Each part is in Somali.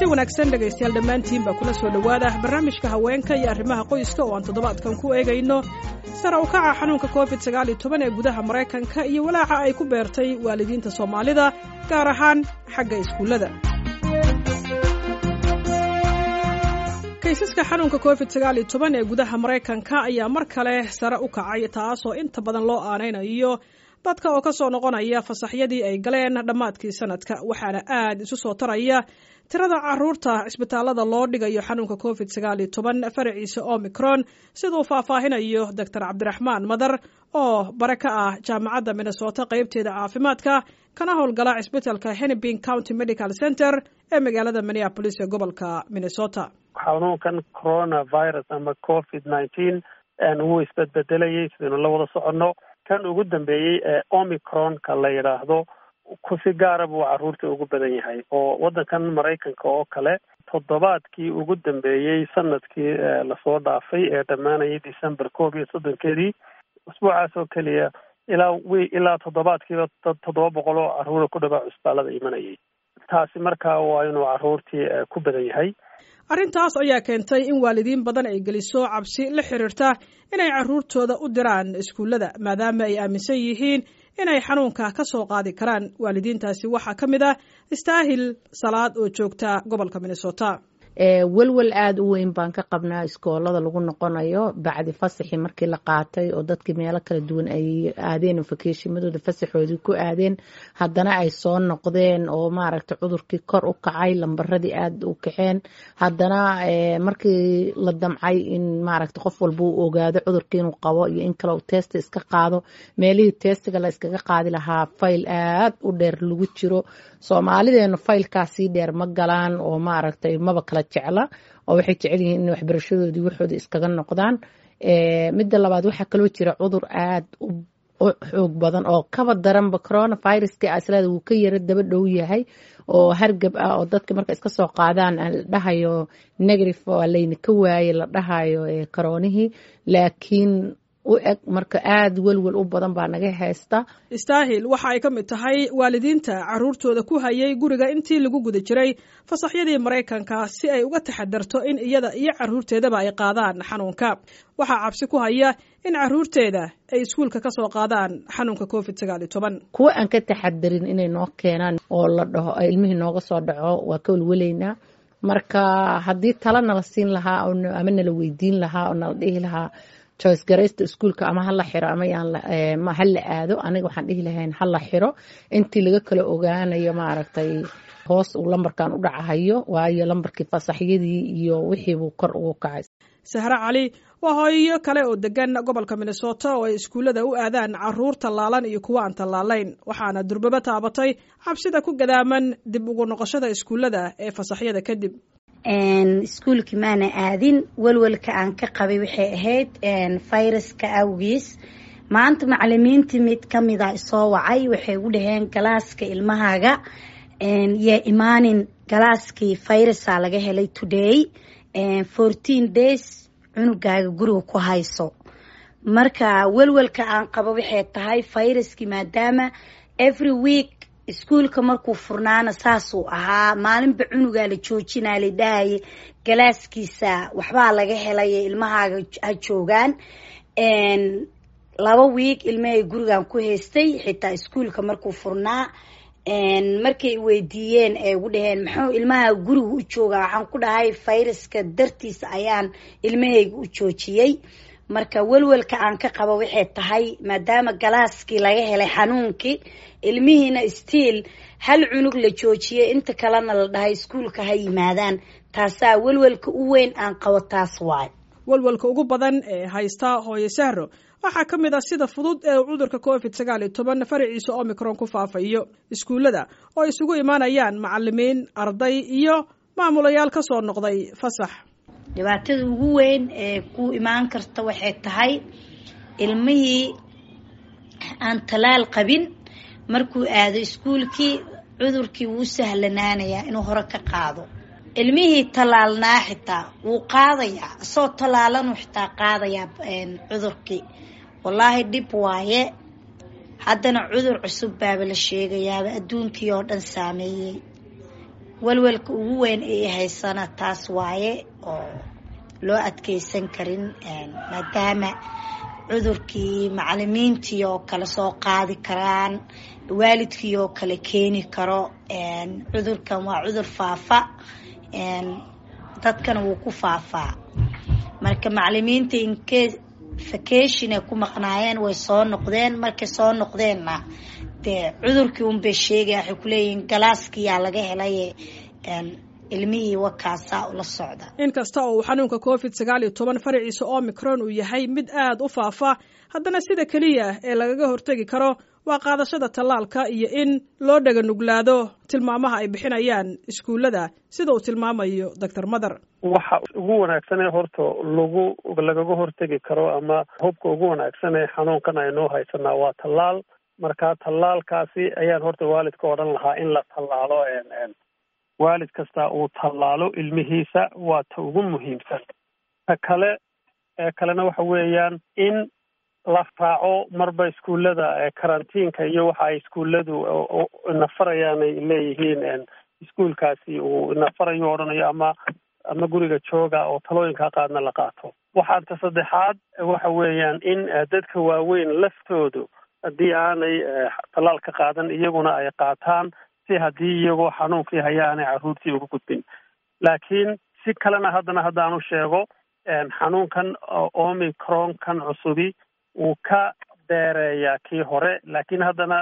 kulanti wanaagsan dhegaystayaal dhammaantiinba kula soo dhowaada barnaamijka haweenka iyo arrimaha qoyska oo aan toddobaadkan ku eegayno sare u kaca xanuunka covid sagaal iyo toban ee gudaha maraykanka iyo walaaca ay ku beertay waalidiinta soomaalida gaar ahaan xagga iskuullada kaysaska xanuunka covid sagaal iyo toban ee gudaha maraykanka ayaa mar kale sare u kacay taasoo inta badan loo aanaynayo dadka oo ka soo noqonaya fasaxyadii ay galeen dhammaadkii sanadka waxaana aad isu soo taraya tirada caruurta cisbitaalada loo dhigayo xanuunka covid sagaal iyo toban faraciisa omicron siduu faahfaahinayo doctor cabdiraxmaan madar oo bare ka ah jaamacadda minnesota qaybteeda caafimaadka kana howlgala cisbitalka hennepin county medical center ee magaalada minneapolis ee gobolka minnesota xanuunkan coronavirus ama covid nineteen wuu isbedbedelayay sidaynu la wada soconno kan ugu dambeeyey ee omicronka la yidhaahdo kusi gaara buu carruurta ugu badan yahay oo waddankan maraykanka oo kale toddobaadkii ugu dambeeyey sanadkii lasoo dhaafay ee dhammaanayay december koob iyo soddonkeedii usbuucaas oo keliya ilaa wi ilaa toddobaadkiiba toddoba boqol oo carruura ku dhawaa cusbaalada imanayay taasi markaa waa inuu carruurtii ku badan yahay arrintaas ayaa keentay in waalidiin badan ay geliso cabsi la xiriirta inay carruurtooda u diraan iskuullada maadaama ay aaminsan yihiin inay xanuunka ka soo qaadi karaan waalidiintaasi waxaa ka mid ah istaahil salaad oo joogta gobolka minnesota welwel aada u weyn baan ka qabnaa iskoolada lagu noqonayo bacdi fasaxii markii la qaatay oo dadkii meelo kala duwan ay aadeen fakeshimadooda fasaxoodii ku aadeen haddana ay soo noqdeen oo maaragta cudurkii kor u kacay lambaradii aada u kaceen haddana markii la damcay in maaragta qof walba uu ogaado cudurkii inuu qabo iyo in kale uu testa iska qaado meelihii testiga la iskaga qaadi lahaa fayl aada u dheer lagu jiro soomaalideenu faylkaasii dheer ma galaan oo maaragtay maba kala jecla oo waxay jecel yihiin in waxbarashadoodii waxooda iskaga noqdaan midda labaad waxaa kaloo jira cudur aada u xoog badan oo kaba daranba coronaviruska aslada wuu ka yaro daba dhow yahay oo hargab ah oo dadka marka iska soo qaadaan la dhahayo negative waa layna ka waaye la dhahayo karoonihii laakiin u eg marka aada welwel u badan baa naga haysta istaahil waxa ay ka mid tahay waalidiinta carruurtooda ku hayay guriga intii lagu guda jiray fasaxyadii maraykanka si ay uga taxadarto in iyada iyo carruurteedaba ay qaadaan xanuunka waxaa cabsi ku haya in carruurteeda ay iskuulka ka soo qaadaan xanuunka covid sagaal iyo toban kuwa aan ka taxadarin inay noo keenaan oo la dhaho ilmihii nooga soo dhaco waa ka welwelaynaa marka haddii tala nala siin lahaa ama nala weydiin lahaa oo nala dhihi lahaa choice garaysta iskuulka ama hala xiro ama yaan hala aado aniga waxaan dhihi lahayn hala xiro intii laga kala ogaanayo maaragtay hoos uu lambarkan u dhacahayo waayo lambarkii fasaxyadii iyo wixiibuu kor ugu kacay sahre cali waa hooyo kale oo degan gobolka minnesota oo ay iskuullada u aadaan carruur tallaalan iyo kuwa aan tallaalayn waxaana durbaba taabatay cabsida ku gadaaman dib ugu noqoshada iskuullada ee fasaxyada kadib iskuulkii maana aadin welwelka aan ka qabay waxay ahayd viruska awgiis maanta macalimiintii mid kamida isoo wacay waxay u dhaheen galaaska ilmahaaga yaa imaanin galaaskii virusa laga helay today fourteen days cunugaaga guriga ku hayso marka welwelka aan qabo waxay tahay viruskii maadaama every week iskuulka markuu furnaana saasuu ahaa maalinba cunugaa la joojinaa la dhahaya galaaskiisa waxbaa laga helay ilmahaaga ha joogaan laba wiig ilmahay gurigan ku haystay xitaa iskuulka markuu furnaa markay weydiiyeen ee ugu dhaheen muxuu ilmaha guriga u joogaa waxaan ku dhahay viruska dartiisa ayaan ilmahayga u joojiyey marka welwelka aan ka qabo waxay tahay maadaama galaaskii laga helay xanuunkii ilmihiina stiil hal cunug la joojiyay inta kalena la dhahay iskuulka ha yimaadaan taasaa welwelka u weyn aan qabo taas waay welwelka ugu badan ee haysta hooye sahro waxaa ka mid ah sida fudud ee uu cudurka covid sagaal iyo toban faraciisa omicron ku faafayo iskuullada oo isugu imaanayaan macalimiin arday iyo maamulayaal ka soo noqday fasax dhibaatada ugu weyn ee ku imaan karta waxay tahay ilmihii aan talaal qabin markuu aado iskuulkii cudurkii wuu sahlanaanayaa inuu hore ka qaado ilmihii tallaalnaa xitaa wuu qaadayaa isoo tallaalanuu xitaa qaadayaa cudurkii wallaahi dhib waaye haddana cudur cusub baaba la sheegayaaba adduunkii oo dhan saameeyey walwalka ugu weyn ay haysana taas waaye oo loo adkeysan karin maadaama cudurkii macalimiintii oo kale soo qaadi karaan waalidkii oo kale keeni karo cudurkan waa cudur faafa dadkana wuu ku faafaa marka macalimiinta inkee vacation ay ku maqnaayeen way soo noqdeen markay soo noqdeenna dee cudurkii unbay sheegaya waxay kuleeyihiin galaaskiyaa laga helay ilmihii wakaasaa ula socda in kasta oo uu xanuunka covid sagaal iyo toban faraciisa omicron uu yahay mid aad u faafa haddana sida keliya ee lagaga hortegi karo waa qaadashada tallaalka iyo in loo dhaga nuglaado tilmaamaha ay bixinayaan iskuullada sida uu tilmaamayo doctor mather waxa ugu wanaagsan ee horta lagu lagaga hortegi karo ama hubka ugu wanaagsan ee xanuunkan aynoo haysanaa waa tallaal marka tallaalkaasi ayaan horta waalidka odhan lahaa in la tallaalo waalid kasta uu tallaalo ilmihiisa waa ta ugu muhiimsan ta kale ee kalena waxa weeyaan in la raaco marba iskuullada karantiinka iyo waxa ay iskuulladu nafarayaan ay leeyihiin iskuulkaasi uu nafarayo odhanayo ama ama guriga jooga oo talooyinka qaadna la qaato waxaa ta saddexaad waxa weeyaan in dadka waaweyn laftoodu haddii aanay tallaal ka qaadan iyaguna ay qaataan si haddii iyagoo xanuunkii haya aanay carruurtii uga gudbin laakiin si kalena haddana haddaanu sheego xanuunkan omicron kan cusubi wuu ka dheereeyaa kii hore laakiin haddana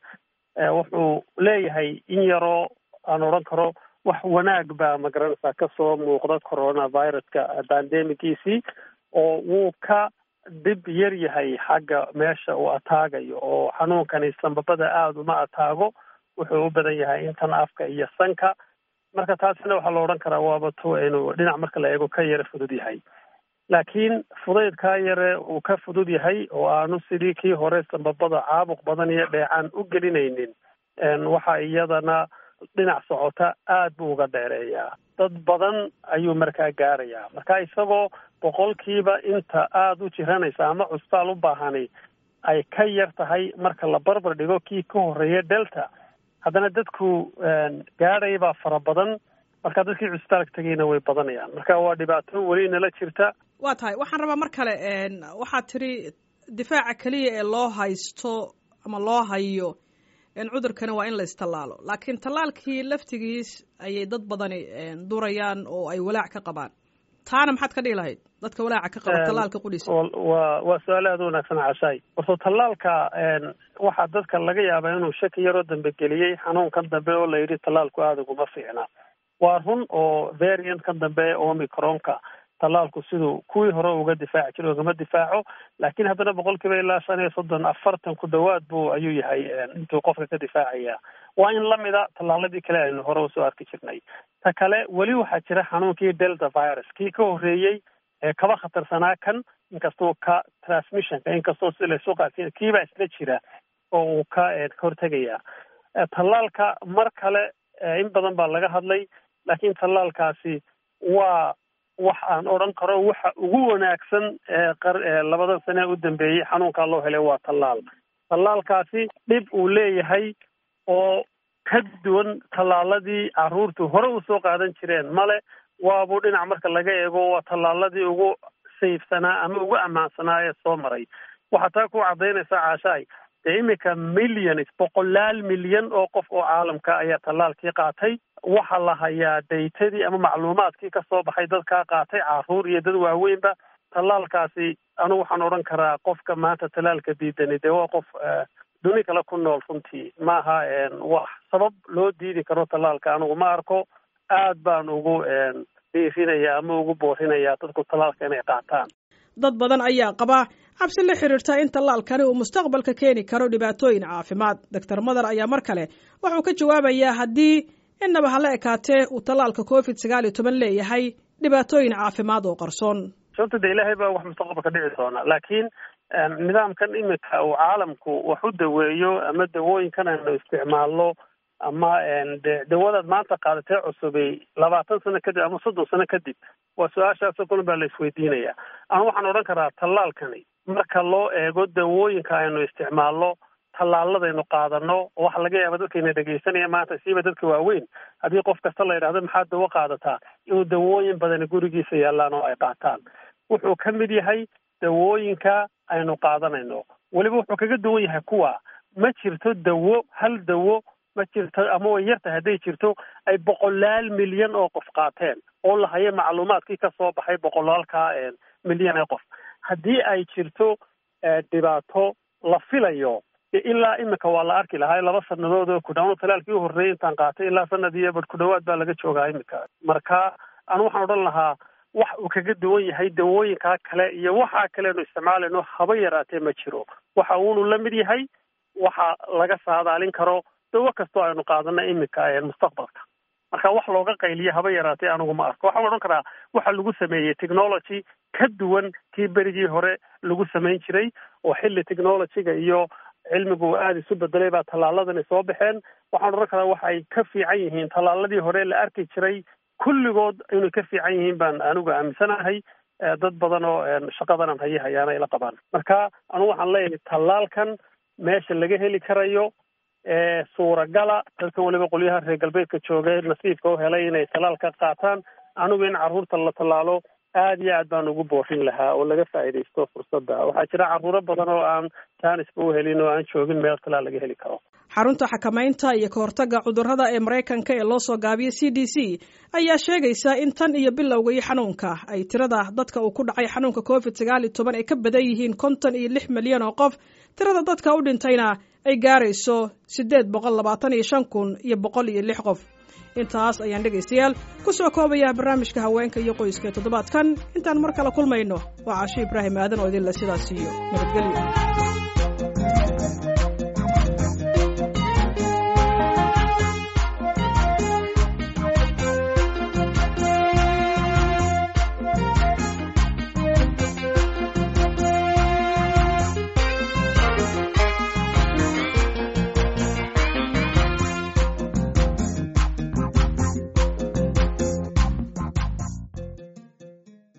wuxuu leeyahay in yaroo aan odhan karo wax wanaag baa magaranaysaa kasoo muuqda coronaviruska bandemigiisii oo wuu ka dhib yar yahay xagga meesha uu ataagayo oo xanuunkani sambabada aada uma ataago wuxuu u badan yahay intan afka iyo sanka marka taasina waxaa la odhan karaa waaba to inuu dhinac marka la eego ka yara fudud yahay laakiin fudaydkaa yare uu ka fudud yahay oo aanu sidii kii hore sambabada caabuq badan iyo dheecaan u gelinaynin waxa iyadana dhinac socota aad buu uga dheereeyaa dad badan ayuu markaa gaarayaa marka isagoo boqolkiiba inta aada u jiranaysa ama cusbaal u baahani ay ka yar tahay marka la barbar dhigo kii ka horreeya delta haddana dadku gaadhay baa fara badan marka dadkii cusbitaalka tegayna way badanayaan marka waa dhibaato weli nala jirta waa tahay waxaan rabaa mar kale waxaad tidhi difaaca keliya ee loo haysto ama loo hayo cudurkani waa in la istallaalo laakiin tallaalkii laftigiis ayay dad badani durayaan oo ay walaac ka qabaan taana maxaad ka dhihi lahayd dadka walaaca ka qaba tallaalka qudhiisa waa waa su-aale aada u wanaagsan cashaay horto tallaalka waxaa dadka laga yaabaa inuu shaki yaroo dambe geliyey xanuunkan dambe oo la yidhi tallaalku aada uguma fiicna waa run oo variantkan dambe omicronka tallaalku siduu kuwii hore uga difaaci jira ugama difaaco laakiin haddana boqol kiiba ilaa shan iyo soddon afartan ku dhowaad buu ayuu yahay intuu qofka ka difaacaya waa in lamida tallaaladii kale aynu hore usoo arki jirnay ta kale weli waxaa jira xanuunkii delta virus kii ka horreeyey ee kaba khatarsanaa kan inkastoo ka transmissionka inkastoo si laysu qaadsiin kiibaa isla jira oo uu ka hortegaya tallaalka mar kale in badan baa laga hadlay laakiin tallaalkaasi waa wax aan odhan karo waxa ugu wanaagsan ee labadan sane u dambeeyey xanuunkaa loo helay waa tallaal tallaalkaasi dhib uu leeyahay oo ka duwan tallaaladii carruurtu hore usoo qaadan jireen male waabuu dhinac marka laga eego waa tallaaladii ugu sayfsanaa ama ugu ammaansanaa ee soo maray waxaa taa ku caddaynaysaa caashaay dee iminka millions boqolaal milyan oo qof oo caalamka ayaa tallaalkii qaatay waxaa la hayaa daytadii ama macluumaadkii ka soo baxay dadkaa qaatay carruur iyo dad waaweynba tallaalkaasi anigu waxaan odhan karaa qofka maanta tallaalka diidani dee waa qof duni kale ku nool runtii maaha wax sabab loo diidi karo tallaalka anigu ma arko aad baan ugu dhiirinaya ama ugu boorinayaa dadku tallaalka inay qaataan dad badan ayaa qaba cabsi la xiriirta in tallaalkani uu mustaqbalka keeni karo dhibaatooyin caafimaad doctor mather ayaa mar kale wuxuu ka jawaabayaa haddii innaba hala ekaatee uu tallaalka covid sagaal iyo toban leeyahay dhibaatooyin caafimaad oo qarsoon sababta de ilaahay baa wax mustaqbalka dhici doona laakiin nidaamkan iminka uu caalamku wax u daweeyo ama dawooyinkan aynu isticmaalno ama de dawadaad maanta qaadatee cusubay labaatan sano kadib ama soddon sano kadib waa su-aashaasoo kulan baa la isweydiinaya ama waxaan odhan karaa tallaalkani marka loo eego dawooyinka aynu isticmaalno tallaaladaynu qaadano oo waxa laga yaaba dadkayna dhegaysanaya maanta siiba dadka waaweyn haddii qof kasta la yidhahdo maxaad dawo qaadataa inuu dawooyin badani gurigiisa yaallaan oo ay qaataan wuxuu ka mid yahay dawooyinka aynu qaadanayno weliba wuxuu kaga duwan yahay kuwa ma jirto dawo hal dawo ma jirto ama way yartahay hadday jirto ay boqolaal milyan oo qof qaateen oo la hayo macluumaadkii ka soo baxay boqolaalka milyan ee qof haddii ay jirto dhibaato la filayo ilaa imika waa la arki lahaa laba sanadood oo ku dhawaad talaalkii u horreeyay intaan qaatay ilaa sanad iyo bad ku dhawaad baa laga joogaa imika marka anu waxaan odhan lahaa wax uu kaga duwan yahay dawooyinkaa kale iyo waxaa kaleenu isticmaalayno haba yaraatee ma jiro waxa uunu la mid yahay waxa laga saadaalin karo dawo kastoo aynu qaadana imika mustaqbalka marka wax looga qayliyo haba yaraatee anigu ma arko waxaan odhan karaa waxa lagu sameeyey technology ka duwan kii berigii hore lagu samayn jiray oo xilli technologyga iyo cilmigu aada isu bedelay baa tallaaladani soo baxeen waxaan odhan karaa waxa ay ka fiican yihiin tallaaladii hore la arki jiray kulligood inay ka fiican yihiin baan anigu aaminsanahay dad badan oo shaqadanan haye hayaana ila qabaan marka anu waxaan leeyahay tallaalkan meesha laga heli karayo suuragala dadkan weliba qolyaha reer galbeedka joogay nasiibka u helay inay tallaal ka qaataan anigu in carruurta la tallaalo aada iyo aad baan ugu boorin lahaa oo laga faa'iidaysto fursadda waxaa jira carruuro badan oo aan jaanisba u helin oo aan joogin meel talaal laga heli karo xarunta xakamaynta iyo kahortagga cudurrada ee maraykanka ee loo soo gaabiyey c d c ayaa sheegaysa in tan iyo bilowga iyo xanuunka ay tirada dadka uu ku dhacay xanuunka covid sagaal iyo toban ay ka badan yihiin konton iyo lix milyan oo qof tirada dadka u dhintayna ay gaarayso siddeed boqol labaatan iyo shan kun iyo boqol iyo lix qof intaas ayaan dhegaystayaal ku soo koobayaa barnaamijka haweenka iyo qoyska ee toddobaadkan intaan mar kale kulmayno waa casho ibraahim aadan oo idinle sidaas iyo nabadgelyo